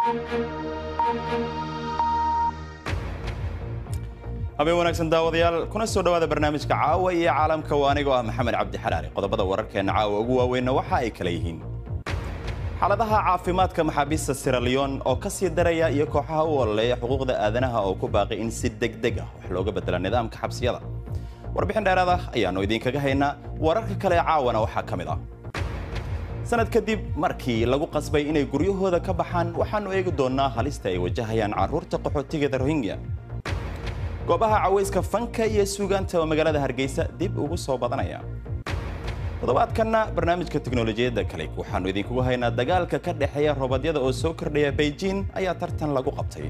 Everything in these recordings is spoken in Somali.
habeen wanaagsan daawadayaal kuna soo dhowaada barnaamijka caawa iyo caalamka waa anigoo ah maxamed cabdi xalaali qodobada wararkeenna caawa ugu waaweynna waxa ay kala yihiin xaaladaha caafimaadka maxaabiista siraliyon oo ka sii daraya iyo kooxaha u ololeeya xuquuqda aadanaha oo ku baaqay in si degdeg ah wax looga bedela nidaamka xabsiyada warbixin dheeraad ah ayaannu idinkaga haynaa wararka kale ee caawana waxaa ka mid ah sanad kadib markii lagu qasbay inay guryahooda ka baxaan waxaannu eegi doonnaa halista ay wajahayaan carruurta qaxootigeeda rohingya goobaha cawayska fanka iyo suugaanta oo magaalada hargeysa dib ugu soo badanaya toddobaadkanna barnaamijka teknolojiyadda kale waxaannu idinkugu haynaa dagaalka ka dhexeeya robodyada oo soo kordhaya beijing ayaa tartan lagu qabtay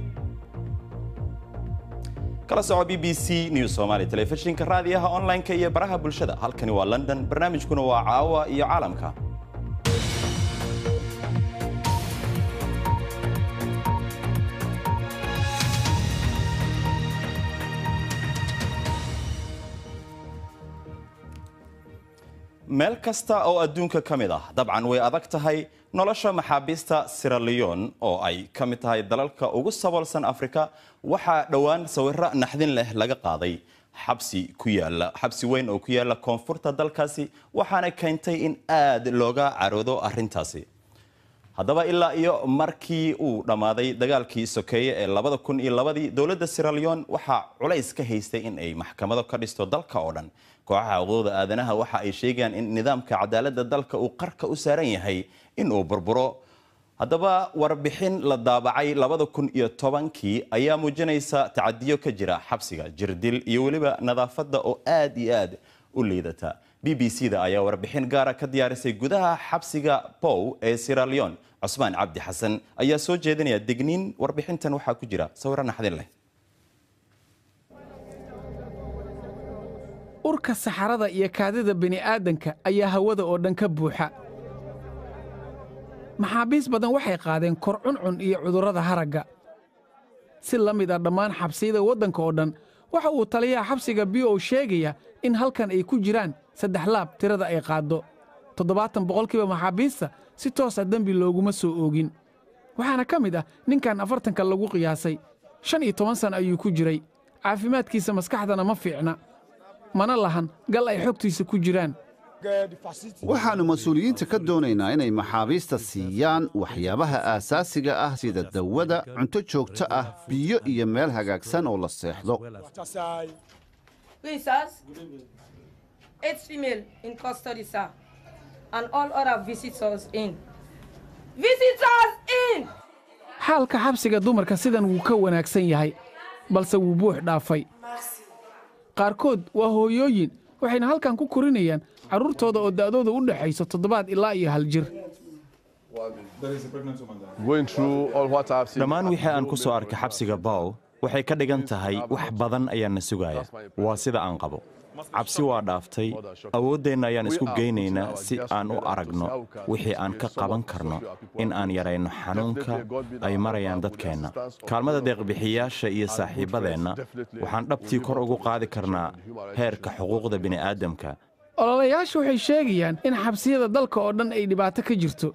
kala soco b b c news somaali telefishinka raadiyaha online-ka iyo baraha bulshada halkani waa london barnaamijkuna waa caawa iyo caalamka meel kasta oo adduunka ka mid ah dabcan way adag tahay nolosha maxaabiista siraliyon oo ay ka mid tahay dalalka ugu saboolsan afrika waxaa dhowaan sawiro naxdin leh laga qaaday xabsi ku yaala xabsi weyn oo ku yaala koonfurta dalkaasi waxaana keentay in aad looga caroodo arrintaasi haddaba ilaa iyo markii uu dhammaaday dagaalkii sokeeye ee labada kun iyo labadii dowladda siraliyon waxaa culays ka haystay in ay maxkamado ka dhisto dalka oo dhan kooxaha xuquuqda aadanaha waxa ay sheegayaan in nidaamka cadaaladda dalka uu qarka u saaran yahay in uu burburo haddaba warbixin la daabacay labada kun iyo tobankii ayaa muujinaysa tacadiyo ka jira xabsiga jirdil iyo weliba nadaafadda oo aad iyo aad u liidata b b c da ayaa warbixin gaara ka diyaarisay gudaha xabsiga bow ee siralion cusmaan cabdi xasan ayaa soo jeedinaya degniin warbixintan waxaa ku jira sawiro naxdin leh urka saxarada iyo kaadida bini'aadanka ayaa hawada oo dhan ka buuxa maxaabiis badan waxay qaadeen kor cuncun iyo cudurrada haragga si la mid ah dhammaan xabsiyada waddanka oo dhan waxa uu taliyaha xabsiga b o sheegaya in halkan ay ku jiraan saddex laab tirada ay qaaddo toddobaatan boqolkiiba maxaabiista si toosa dembi looguma soo oogin waxaana ka mid ah ninkan afartanka lagu qiyaasay shan iyo toban san ayuu ku jiray caafimaadkiisa maskaxdana ma fiicna mana lahan gal ay xogtiisa ku jiraan waxaannu mas-uuliyiinta ka doonaynaa inay maxaabiista siiyaan waxyaabaha aasaasiga ah sida dawada cunto joogto ah biyo iyo meel hagaagsan oo la seexdo xaalka xabsiga dumarka sidan wuu ka wanaagsan yahay balse wuu buux dhaafay qaarkood waa hooyooyin waxayna halkan ku korinayaan carruurtooda oo da'dooda u dhexayso toddobaad ilaa iyo hal jir dhammaan wixii aan ku soo arkay xabsiga bow waxay ka dhigan tahay wax badan ayaana sugaya waa sida aan qabo cabsi waa dhaaftay awooddeenna ayaan isku geynaynaa si aan u aragno wixii aan ka qaban karno in aan yarayno xanuunka ay marayaan dadkeenna kaalmada deeqbixiyaasha iyo saaxiibbadeenna waxaan dhabtii kor ugu qaadi karnaa heerka xuquuqda bini'aadamka ololayaashu waxay sheegayaan in xabsiyada dalka oo dhan ay dhibaato ka jirto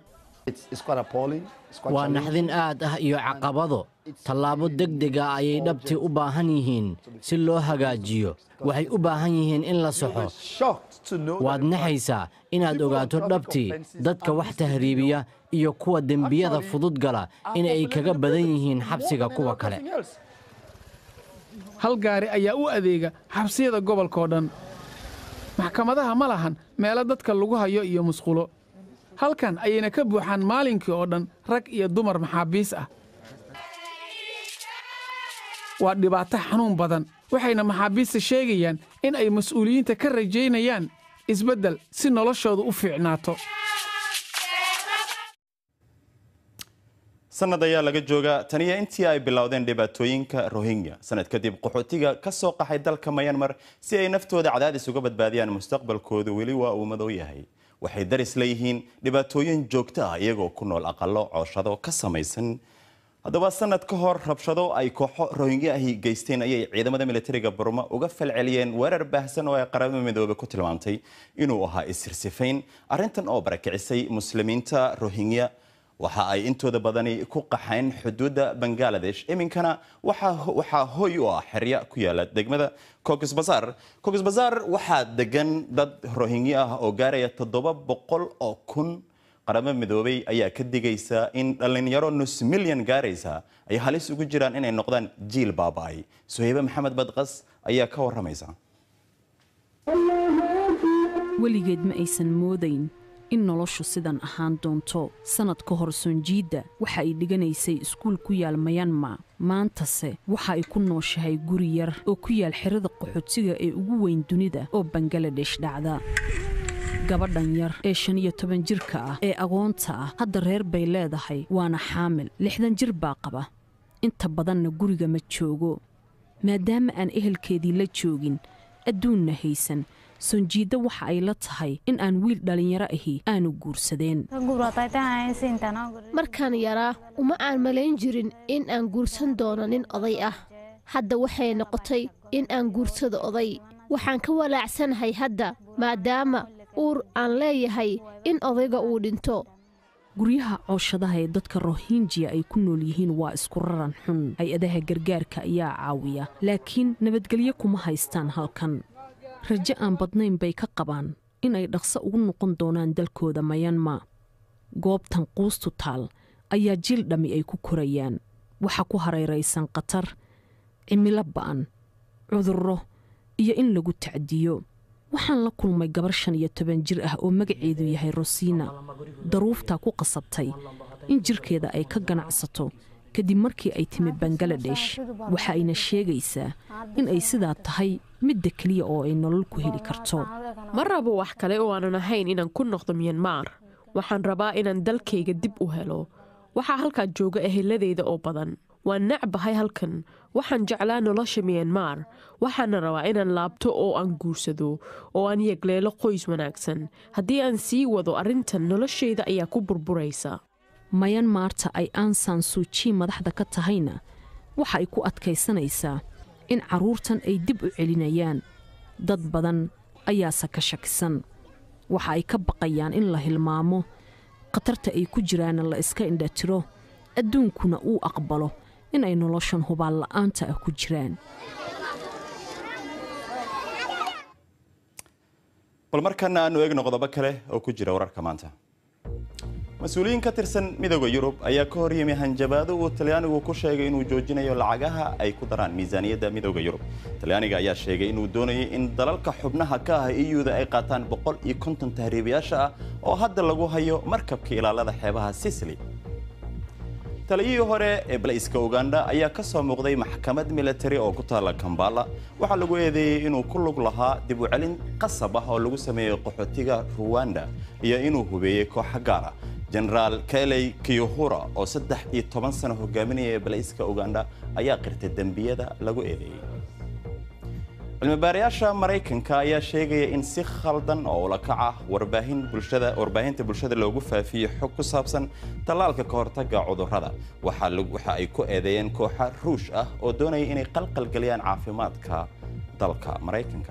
waa naxdin aad ah iyo caqabado tallaabo degdega ayay dhabtii u baahan yihiin si loo hagaajiyo waxay u baahan yihiin in la soxo waad naxaysaa inaad ogaato dhabtii dadka wax tahriibiya iyo kuwa dembiyada fudud gala in ay kaga badan yihiin xabsiga kuwa kale hal gaari ayaa u adeega xabsiyada gobolkao dhan maxkamadaha ma lahan meelo dadka lagu hayo iyo musqulo halkan ayayna ka buuxaan maalinkii oo dhan rag iyo dumar maxaabiis ah waa dhibaato xanuun badan waxayna maxaabiista sheegayaan in ay mas'uuliyiinta ka rajaynayaan isbeddel si noloshoodu u fiicnaato sanad ayaa laga joogaa taniyo intii ay bilowdeen dhibaatooyinka rohingya sanad kadib qaxootiga ka soo qaxay dalka mayanmar si ay naftooda cadaadis uga badbaadiyaan mustaqbalkoodu weli waa uu madow yahay waxay daris leeyihiin dhibaatooyin joogto ah iyagoo ku nool aqalo cooshado ka samaysan haddaba sanad ka hor rabshado ay kooxo rohingya ahi geysteen ayay ciidamada militariga burma uga falceliyeen weerar baahsan oo ay qaramada midoobe ku tilmaamtay inuu ahaa isirsifayn arrintan oo barakicisay muslimiinta rohingya waxa ay intooda badani ku qaxayn xuduudda bangaladesh iminkana waxaa hoy u ah xerya ku yaala degmada coxs bazar coxs bazar waxaa degan dad rohingyo ah oo gaaraya toddoba boqol oo kun qaramo midoobay ayaa ka digaysa in dhallinyaro nus milyan gaaraysa ay halis ugu jiraan inay noqdaan jiil baaba'ay suhaybe maxamed badqas ayaa ka waramaysa weligeed ma aysan moodayn in noloshu sidan ahaan doonto sannad ka hor soonjiidda waxa ay dhiganaysay iskuul ku yaal mayanma maantase waxa ay ku nooshahay guri yar oo ku yaal xerada qaxootiga ee ugu weyn dunida oo bangaladesh dhacda gabadhan yar ee shan iyo toban jirka ah ee agoonta ah hadda reer bay leedahay waana xaamil lixdan jir baa qaba inta badanna guriga ma joogo maadaama aan ehelkeedii la joogin adduunna haysan sonjiidda waxa ay la tahay in aan wiil dhallinyaro ahi aanu guursadeen markaan yaraa uma aan malayn jirin in aan guursan doono nin oday ah hadda waxay noqotay in aan guursado oday waxaan ka walaacsanahay hadda maadaama uur aan leeyahay in odayga uu dhinto guryaha cooshadaha ee dadka rohinjiya ay ku nool yihiin waa isku raran xun hay-adaha gargaarka ayaa caawiya laakiin nabadgelyo kuma haystaan halkan rajo aan badnayn bay ka qabaan in ay dhaqso ugu noqon doonaan dalkooda mayanma goobtan quustu taal ayaa jil dhammi ay ku korayaan waxa ku hareeraysan khatar cimilo ba'an cudurro iyo in lagu tacdiyo waxaan la kulmay gabar shan iyo toban jir ah oo magaceedu yahay rosiina daruuftaa ku qasabtay in jirkeeda ay ka ganacsato kadib markii ay timi bangaladesh waxa ayna sheegaysaa in ay sidaa tahay midda keliya oo ay nolol ku heli karto ma rabo wax kale oo aanan ahayn inaan ku noqdo miyanmar waxaan rabaa inaan dalkayga dib u helo waxaa halkaa jooga eheladeyda oo badan waan nacbahay halkan waxaan jeclaa nolosha miyanmar waxaana rabaa inaan laabto oo aan guursado oo aan yegleelo qoys wanaagsan haddii aan sii wado arrintan noloshayda ayaa ku burburaysa mayanmaarta ay aansan suuji madaxda ka tahayna waxa ay ku adkaysanaysaa in carruurtan ay dib u celinayaan dad badan ayaase ka shakisan waxa ay ka baqayaan in la hilmaamo khatarta ay ku jiraana la iska indhatiro adduunkuna uu aqbalo in ay noloshan hubaal la'aanta ah ku jiraan bal markana aanu eegno qodobo kale oo ku jira wararka maanta mas-uuliyiin ka tirsan midooda yurub ayaa ka hor yimi hanjabaado uu talyaanigu ku sheegay inuu joojinayo lacagaha ay ku daraan miisaaniyadda midooda yurub talyaaniga ayaa sheegay inuu doonayay in dalalka xubnaha ka ah iyuda ay qaataan boqol iyo konton tahriibayaasha ah oo hadda lagu hayo markabka ilaalada xeebaha sicily taliyihii hore ee balayska uganda ayaa ka soo muuqday maxkamad militari oo ku taalla kambala waxaa lagu eedeeyey inuu ku lug lahaa dib u celin qasab ah oo lagu sameeyey qaxootiga ruwanda iyo inuu hubeeyey kooxa gaara jenaraal keley kiyuhura oo saddex iyo toban sano hogaaminaya balayska uganda ayaa qirtay dembiyada lagu eedeeyey cilmibaarayaasha maraykanka ayaa sheegaya in si khaldan oo ulakac ah warbaahin bulshada warbaahinta bulshada loogu faafiyey xog ku saabsan tallaalka ka hortagga cudurrada waxa ay ku eedeeyeen kooxa ruush ah oo doonaya inay qalqalgeliyaan caafimaadka dalka maraykanka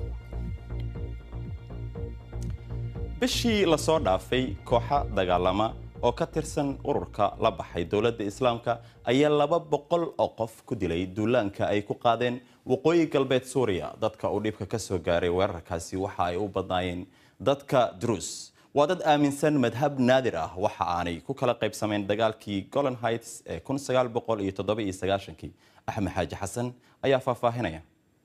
bishii lasoo dhaafay kooxa dagaalama oo ka tirsan ururka la baxay dowladda islaamka ayaa laba boqol oo qof ku dilay duulaanka ay ku qaadeen waqooyi galbeed suuriya dadka uu dhibka ka soo gaaray weerarkaasi waxa ay u badnaayeen dadka druus waa dad aaminsan madhab naadir ah waxa aanay ku kala qaybsameen dagaalkii golan heights ee kii axmed xaaji xasan ayaa faahfaahinaya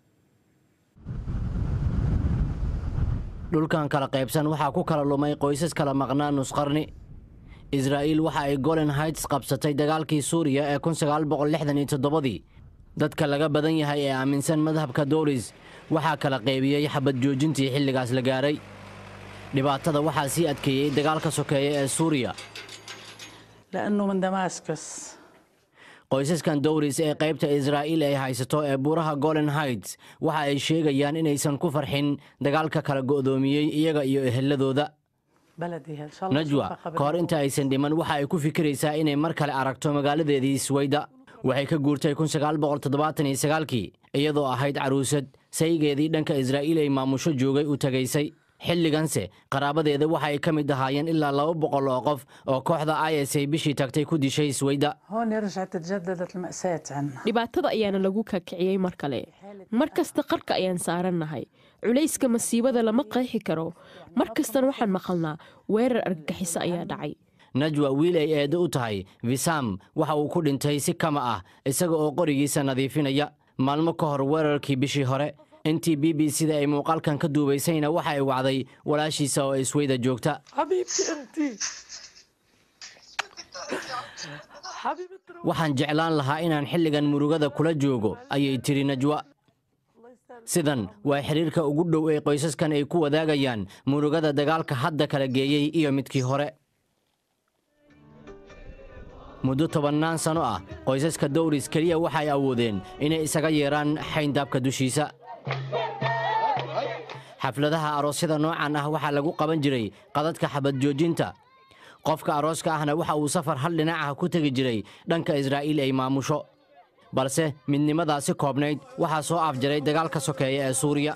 dhulkan kala qaybsan waxaa ku kala lumay qoysas kala maqnaa nusqarni israa'iil waxa ay golan heights qabsatay dagaalkii suuriya ee dii dadka laga badan yahay ee aaminsan madhabka doolis waxaa kala qaybiyey xabad joojintii xilligaas la gaaray dhibaatada waxaa sii adkeeyey dagaalka sokeeya ee suuriya qoysaskan dowris ee qaybta israa'iil ay haysato ee buuraha golan heights waxa ay sheegayaan inaysan ku farxin dagaalka kala go'doomiyey iyaga iyo eheladooda najwa ka hor inta aysan dhiman waxa ay ku fikiraysaa inay mar kale aragto magaaladeedii swayda waxay ka guurtay kii iyadoo ahayd caruusad saygeedii dhanka israa'iil ay maamusho joogay u tagaysay xilliganse qaraabadeeda waxa ay ka mid ahaayeen ilaa laba boqol oo qof oo kooxda i s ay bishii tagtay ku dishay sweyda هون رجعت تجددت المأساة عنا dhibaatada ayaana lagu kakiciyey mar kale mar kasta qarka ayaan saarannahay culayska masiibada lama qeexi karo mar kastana waxaan maqalnaa weerar argagixiso ayaa dhacay najwa wiil ay eedo u tahay visam waxa uu ku dhintay si kama ah isaga oo qorigiisa nadiifinaya maalmo ka hor weerarkii bishii hore intii b b c da ay muuqaalkan ka duubaysayna waxa ay wacday walaashiisa oo isweyda joogta حبيبتي أنت حبيبتي waxaan jeclaan lahaa inaan xilligan murugada kula joogo ayay tiri najwa sidan waa xidhiirka ugu dhow ee qoysaskan ay ku wadaagayaan murugada dagaalka hadda kala geeyey iyo midkii hore muddo tobannaan sano ah qoysaska dowris keliya waxay awoodeen inay isaga yeedhaan xayndaabka dushiisa xafladaha aroosyada noocan ah waxaa lagu qaban jiray qadadka xabad joojinta qofka arooska ahna waxa uu safar hal dhinac ah ku tegi jiray dhanka israa'iil ay maamusho balse midnimadaasi koobnayd waxaa soo afjaray dagaalka sokeeya ee suuriya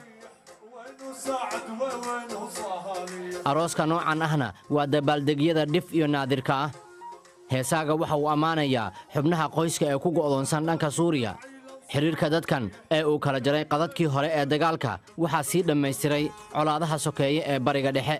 arooska noocan ahna waa dabaaldegyada dhif iyo naadirka ah heesaaga waxa uu ammaanayaa xubnaha qoyska ee ku go'doonsan dhanka suuriya xidhiirka dadkan ee uu kala jaray qadadkii hore ee dagaalka waxaa sii dhammaystiray colaadaha sokeeye ee bariga dhexe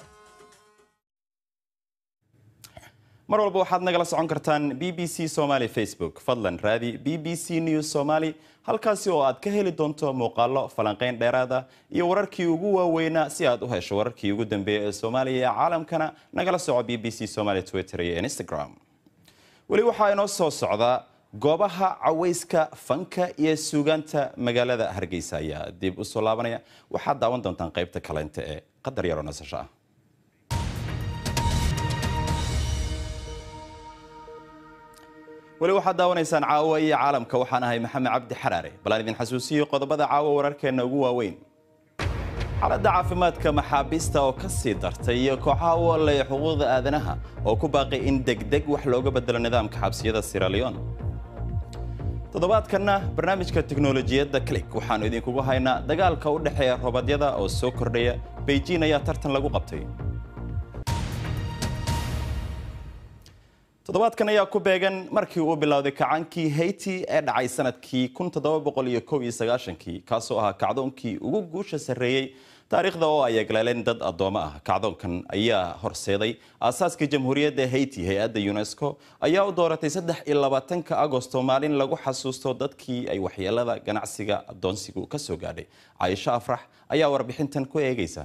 mar walba waxaad nagala socon kartaan b b c somaly facebook fadlan raadi b b c news somaly halkaasi oo aad ka heli doonto muuqaallo falanqayn dheeraada iyo wararkii ugu waaweynaa si aad u hesho wararkii ugu dambeeya ee soomaaliya ee caalamkana nagala soco b b c somaly twitter iyo instagram weli waxaa inoo soo socdaa goobaha cawayska fanka iyo suugaanta magaalada hargeysa ayaa dib u soo laabanaya waxaad daawan doontaan qaybta kaleynta ee qadar yaroo nasasho ah weli waxaad daawanaysaan caawa iyo caalamka waxaan ahay maxamed cabdi xaraare bal aan idin xasuusiyo qodobada caawa wararkeenna ugu waaweyn xaaladda caafimaadka maxaabiista oo ka sii dartay iyo kooxaha u olleeya xuquuqda aadanaha oo ku baaqay in degdeg wax looga bedelo nidaamka xabsiyada siraleon toddobaadkanna barnaamijka teknolojiyadda click waxaannu idinkugu haynaa dagaalka u dhexeeya robadyada oo soo kordhaya beijing ayaa tartan lagu qabtay toddobaadkan ayaa ku beegan markii uu bilowday kacankii haiti ee dhacay sanadkii kii kaasoo ahaa kacdoonkii ugu guusha sarreeyey taariikhda oo ay eglaaleen dad addoommo ah kacdoonkan ayaa horseeday aasaaska jamhuuriyadda haiti hay-adda unesco ayaa u dooratay saddex iyo labaatanka agosto maalin lagu xasuusto dadkii ay waxyeelada ganacsiga addoonsigu ka soo gaadhay caaisho afrax ayaa warbixintan ku eegaysa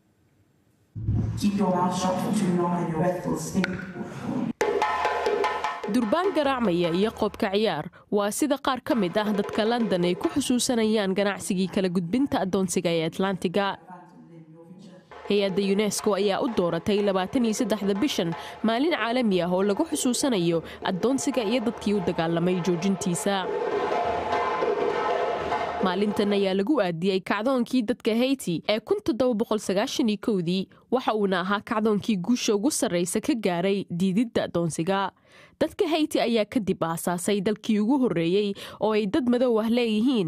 durbaan garaacmaya iyo qoobka ciyaar waa sida qaar ka mid ah dadka london ay ku xusuusanayaan ganacsigii kala gudbinta addoonsiga ee atlantiga hay-adda yunesko ayaa u dooratay labaataniyosaddexda bishan maalin caalami ah oo lagu xusuusanayo addoonsiga iyo dadkii u dagaalamay joojintiisa maalintan ayaa lagu aadiyey kacdoonkii dadka hayti ee dii waxa uuna ahaa kacdoonkii guusha ugu sarraysa ka gaaray diididda addoonsiga dadka hayti ayaa kadib aasaasay dalkii ugu horreeyey oo ay dad madow ah leeyihiin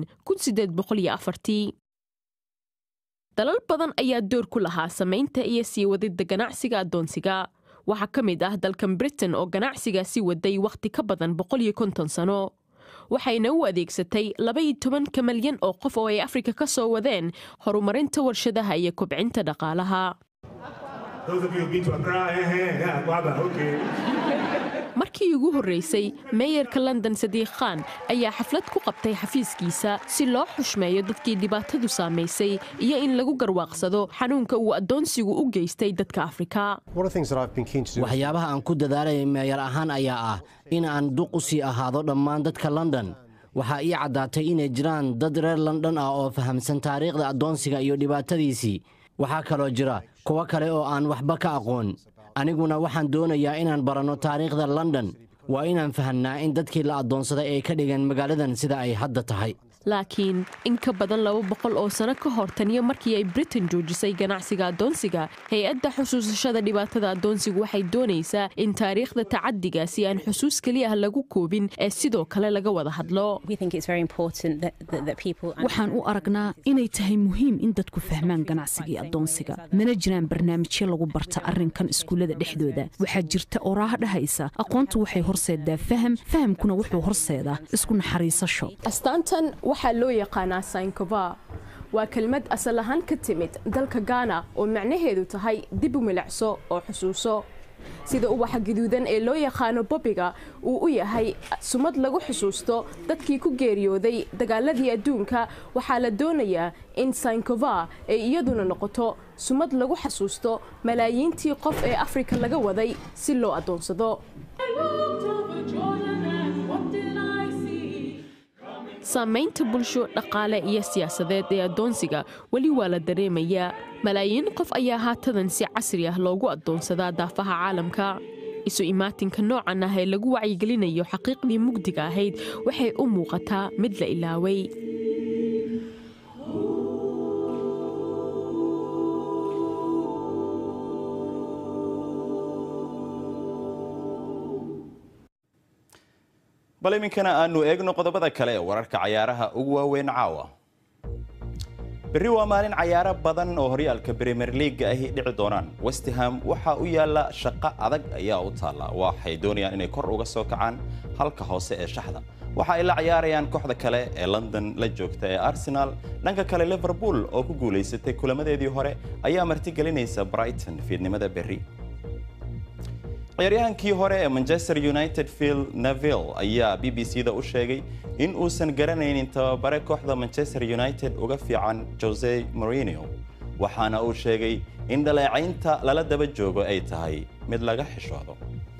dalal badan ayaa door ku lahaa samaynta iyo sii wadidda ganacsiga addoonsiga waxaa ka mid ah dalkan britain oo ganacsigaasi waday wakhti ka badan sano waxayna u adeegsatay labaiyo tobanka malyan oo qof oo ay afrika ka soo wadeen horumarinta warshadaha iyo kobcinta dhaqaalaha markii ugu horreysay meeyarka london sadiiq khan ayaa xaflad ku qabtay xafiiskiisa si loo xushmeeyo dadkii dhibaatadu saamaysay iyo in lagu garwaaqsado xanuunka uu addoonsigu u geystay dadka afrika waxyaabaha aan ku dadaalay meeyar ahaan ayaa ah in aan duq u sii ahaado dhammaan dadka london waxaa ii caddaatay inay jiraan dad reer london ah oo fahamsan taariikhda addoonsiga iyo dhibaatadiisii waxaa kaloo jira kuwo kale oo aan waxba ka aqoon aniguna waxaan doonayaa inaan baranno taariikhda london waa inaan fahamnaa in dadkii la addoonsaday ay ka dhigeen magaaladan sida ay hadda tahay laakiin in ka badan laba boqol oo sano ka hor taniyo markii ay britain joojisay ganacsiga addoonsiga hay-adda xusuusashada dhibaatada addoonsigu waxay doonaysaa in taariikhda tacadigaasi aan xusuus keliya ah lagu koobin ee sidoo kale laga wada hadlo waxaan u aragnaa inay tahay muhiim in dadku fahmaan ganacsigii addoonsiga mana jiraan barnaamijyo lagu barta arrinkan iskuullada dhexdooda waxaa jirta oraaha dhahaysa aqoontu waxay horseedaa faham fahamkuna wuxuu horseedaa isku naxariisasho astaantan waxaa loo yaqaanaa sainkova waa kelmad asal ahaan ka timid dalka gaana oo macnaheedu tahay dib u milicso oo xusuuso sida ubaxa gaduudan ee loo yaqaano bobiga uu u yahay sumad lagu xusuusto dadkii ku geeriyooday dagaaladii adduunka waxaa la doonayaa in sainkova ay iyaduna noqoto sumad lagu xasuusto malaayiintii qof ee afrika laga waday si loo addoonsado saamaynta bulsho dhaqaale iyo siyaasadeed ee addoonsiga weli waa la dareemayaa malaayiin qof ayaa haatadan si casri ah loogu addoonsadaa daafaha caalamka isu imaatinka noocan ah ee lagu wacyigelinayo xaqiiqdii mugdiga ahayd waxay u muuqataa mid la ilaaway bal iminkana aanu eegno qodobada kale ee wararka cayaaraha ugu waaweyn caawa berri waa maalin cayaaro badan oo horyaalka bremier leaga ahi dhici doonaan westham waxaa u yaalla shaqo adag ayaa u taalla waxay doonayaan inay kor uga soo kacaan halka hoose ee shaxda waxa ay la ciyaarayaan kooxda kale ee london la joogta ee arsenal dhanka kale liverpool oo ku guulaysatay kulamadeedii hore ayaa martigelinaysa brighton fiidnimada berri ciyaaryahankii hore ee manchester united phil neville ayaa b b c da u sheegay in uusan garanaynin tababare kooxda manchester united uga fiican jose morino waxaana uu sheegay in dhaleecaynta lala daba joogo ay tahay mid laga xishoodo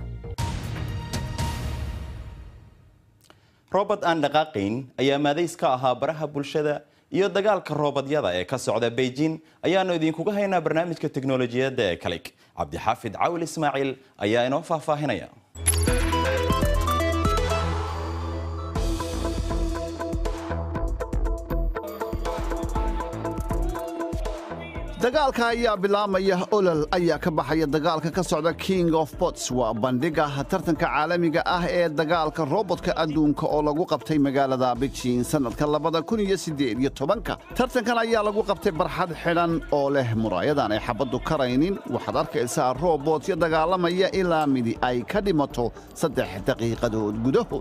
robert aan dhaqaaqayn ayaa maadays ka ahaa baraha bulshada iyo dagaalka roobadyada ee ka socda beijing ayaanu idinkuga haynaa barnaamijka teknolojiyadda ee kalik cabdixaafid cawil ismaaciil ayaa inoo faahfaahinaya dagaalka ayaa bilaamaya olol ayaa ka baxaya dagaalka ka socda king of bots waa bandhiga tartanka caalamiga ah ee dagaalka robotka adduunka oo lagu qabtay magaalada beijing sannadka labada kun iyo siddeed iyo tobanka tartankan ayaa lagu qabtay barxad xidhan oo leh muraayadan ay xabaddu karaynin waxaad arkaysaa robotyo dagaalamaya ilaa midi ay ka dhimato saddex daqiiqadood gudahood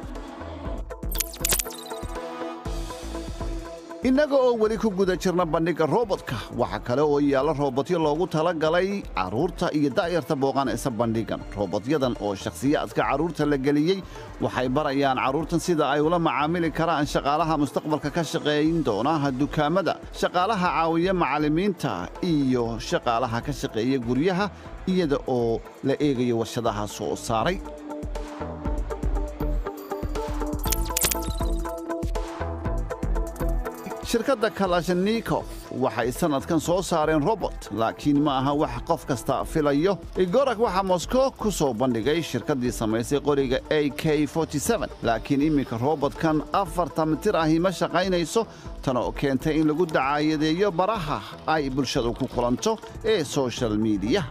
innaga oo weli ku guda jirna bandhigga robotka waxaa kale oo yaalla roobotyo loogu tala galay carruurta iyo da'yarta booqanaysa bandhiggan roobotyadan oo shakhsiyaadka carruurta la geliyey waxay barayaan carruurtan sida ay ula macaamili karaan shaqaalaha mustaqbalka ka shaqeeyin doona dukaamada shaqaalaha caawiya macallimiinta iyo shaqaalaha ka shaqeeya guryaha iyada oo la eegayo warshadaha soo saaray shirkadda kalashnikov waxay sannadkan soo saareen robot laakiin ma aha wax qof kasta filayo igorag waxaa moskow ku soo bandhigay shirkaddii samaysay qoriga a k laakiin iminka robotkan afarta mitir ahi ma shaqaynayso tan oo keentay in lagu dacaayadeeyo baraha ay bulshadu ku kulanto ee soshal miidiyaha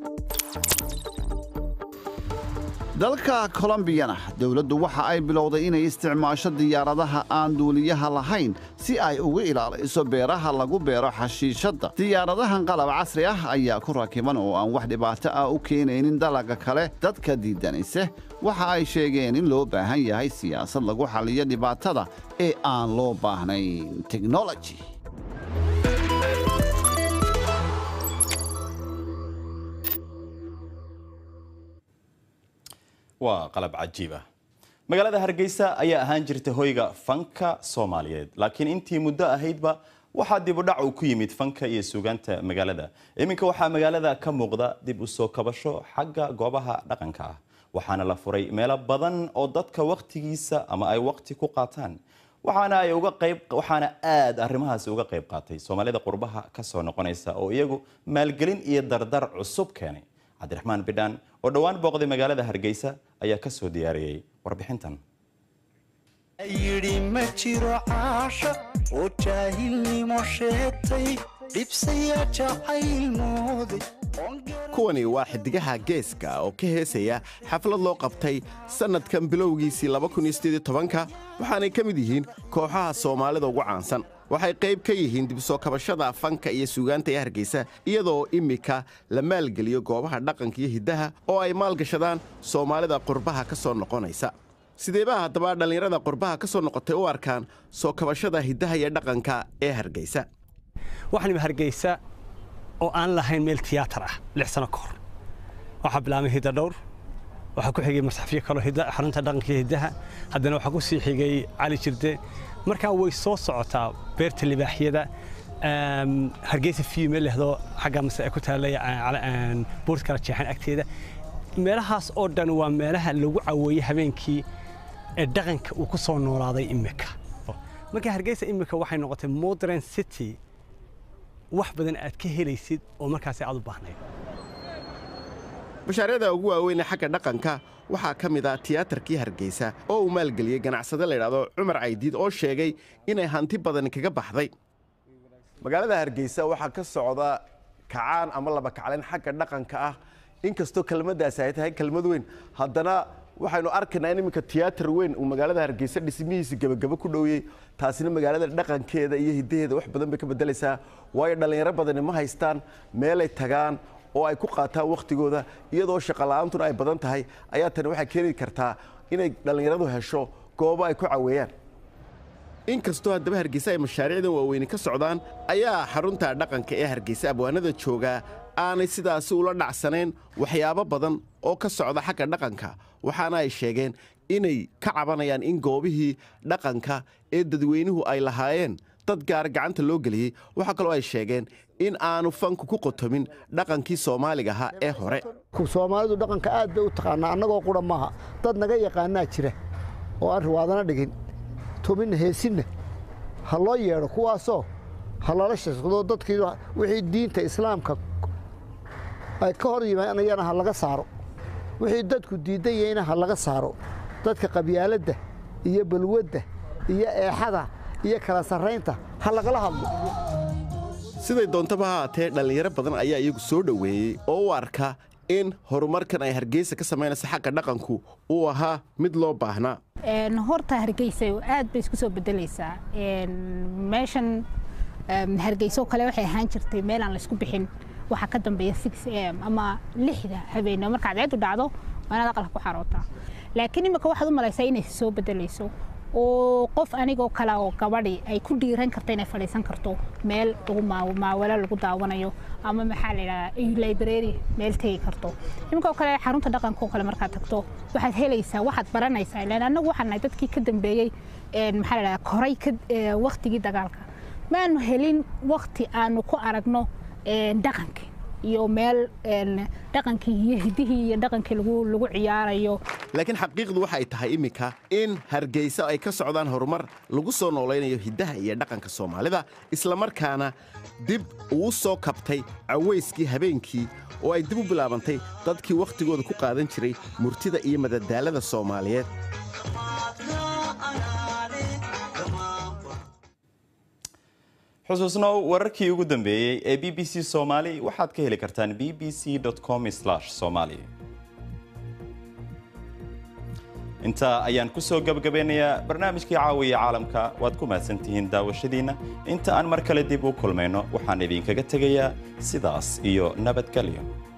dalka kolombiyana dowladdu waxa ay bilowday inay isticmaasho diyaaradaha aan duuliyaha lahayn si ay ugu ilaaliso beeraha lagu beero xashiishadda diyaaradahan qalab casri ah ayaa ku rakiban oo aan wax dhibaato ah u keenaynin dalagga kale dadka diidanayse waxa ay sheegeen in loo baahan yahay siyaasad lagu xalliyo dhibaatada ee aan loo baahnayn teknoloji waa qalab cajiib ah magaalada hargeysa ayaa ahaan jirta hoyga fanka soomaaliyeed laakiin intii muddo ahaydba waxaa dib u dhac uu ku yimid fanka iyo suugaanta magaalada iminka waxaa magaalada ka muuqda dib u soo kabasho xagga goobaha dhaqanka ah waxaana la furay meelo badan oo dadka wakhtigiisa ama ay wakhti ku qaataan waxaana ay uga qayb waxaana aad arrimahaasi uga qayb qaatay soomaalida qurbaha ka soo noqonaysa oo iyagu maalgelin iyo dardar cusub keenay cabdiraxmaan bidhaan oo dhowaan booqday magaalada hargeysa ayaa ka soo diyaariyey warbixintan yidhi ma jiro caasha oo jaahilnimo sheegtay dhibsaya jacayl mooday kuwani waa xidigaha geeska oo ka heesaya xaflad loo qabtay sannadkan bilowgiisii ka waxaanay ka mid yihiin kooxaha soomaalida ugu caansan waxay qayb ka yihiin dib soo kabashada fanka iyo suugaanta ee hargeysa iyadoo immika la maalgeliyo goobaha dhaqanka iyo hiddaha oo ay maalgashadaan soomaalida qurbaha ka soo noqonaysa sideebaa haddaba dhallinyarada qurbaha ka soo noqotay u arkaan soo kabashada hiddaha iyo dhaqanka ee hargeysa waxaanima hargeysa oo aan lahayn meel tiyaatar ah lix sano ka hor waxaa bilaabmay hidda dhowr waxaa ku xigay masxafyo kaloo xarunta dhaqanka iyo hiddaha haddana waxaa ku sii xigay cali jirde markaa way soo socotaa beerta libaaxyada hargeysa fiyu meel lehdo xagga mase ay ku taallay buurta kala jeexan agteeda meelahaas oo dhan waa meelaha lagu caweeyey habeenkii ee dhaqanka uu ku soo noolaaday imika marka hargeysa imika waxay noqotay modern city wax badan aad ka helaysid oo markaasi aad u baahnayd mashaariicda ugu waaweyn ee xagga dhaqanka waxaa ka mid ah tiyaatarkii hargeysa oo uu maalgeliyey ganacsade layidhaahdo cumar caydiid oo sheegay inay hanti badan kaga baxday magaalada hargeysa waxaa ka socda kacaan ama laba kaclayn xagga dhaqanka ah inkastoo kelmaddaasi ay tahay kelmad weyn haddana waxaynu arkaynaa in iminka tiyaatar weyn uu magaalada hargeysa dhismihiisa gebagabo ku dhowyey taasina magaalada dhaqankeeda iyo hiddaheeda wax badan bay ka beddelaysaa waayo dhallinyaro badani ma haystaan meelay tagaan oo ay ku qaataan wakhtigooda iyadoo shaqola'aantuna ay badan tahay ayaa tani waxay keeni kartaa inay dhallinyaradu hesho goobo ay ku caweeyaan inkastoo haddaba hargeysa ay mashaariicdan waaweyni ka socdaan ayaa xarunta dhaqanka ee hargeysa abwaanada joogaa aanay sidaasi ula dhacsanayn waxyaabo badan oo ka socda xagga dhaqanka waxaana ay sheegeen inay ka cabanayaan in goobihii dhaqanka ee dadweynuhu ay lahaayeen dad gaar gacanta loo geliyey waxaa kaloo ay sheegeen in aanu fanku ku qotomin dhaqankii soomaaliga ahaa ee hore soomaalidu dhaqanka aad bay u taqaanaa annagoo qura maaha dad naga yaqaanaa jira oo aan riwaadana dhigin tuminna heesinna ha loo yeedho kuwaasoo ha lala shaqdo dadkii wixii diinta islaamka ay ka hor yimaanayana ha laga saaro wixii dadku diidan yahayna ha laga saaro dadka qabyaaladda iyo balwadda iyo eexada iyo kala sarraynta ha lagala hadlo siday doontaba ha haatee dhallinyaro badan ayaa iyagu soo dhoweeyey oo u arka in horumarkan ay hargeysa ka samaynaysa xagga dhaqanku uu ahaa mid loo baahnaa horta hargeysa aad bay isku soo bedelaysaa meeshan hargeyso kale waxay ahaan jirtay meel aan laysku bixin waxaa ka dambeeya six am ama lixda habeenimo markaad ceedu dhacdo waa inaad aqalka ku xarootaa laakiin imika waxaad u malaysaa inay soo bedelayso oo qof anigoo kale oo gabadhi ay ku dhiiran karto inay fadhiisan karto meel lagu maawalo lagu daawanayo ama maxaa la yidhahdaa library meel tegi karto iminkoo kale xarunta dhaqanka oo kale markaad tagto waxaad helaysaa waxaad baranaysaa ilaan annagu waxaan nahay dadkii ka dambeeyey maxaa la yidhahdaa koray waktigii dagaalka maanu helin wakti aanu ku aragno dhaqankii iyo meel dhaqankii iyo hidihii iyo dhaqankii lagu ciyaarayo laakiin xaqiiqdu waxay tahay iminka in hargeysa ay ka socdaan horumar lagu soo noolaynayo hiddaha iyo dhaqanka soomaalida islamarkaana dib uu soo kabtay cawayskii habeenkii oo ay dib u bilaabantay dadkii wakhtigooda ku qaadan jiray murtida iyo madadaalada soomaaliyeed xusuusnow wararkii ugu dambeeyey ee b b c soomaali waxaad ka heli kartaan b b c com somali intaa ayaan ku soo gebagabeynayaa barnaamijkii caawiya caalamka waad ku mahadsantihiin daawashadiinna inta aan mar kale dib u kulmayno waxaan idinkaga tegayaa sidaas iyo nabadgelyo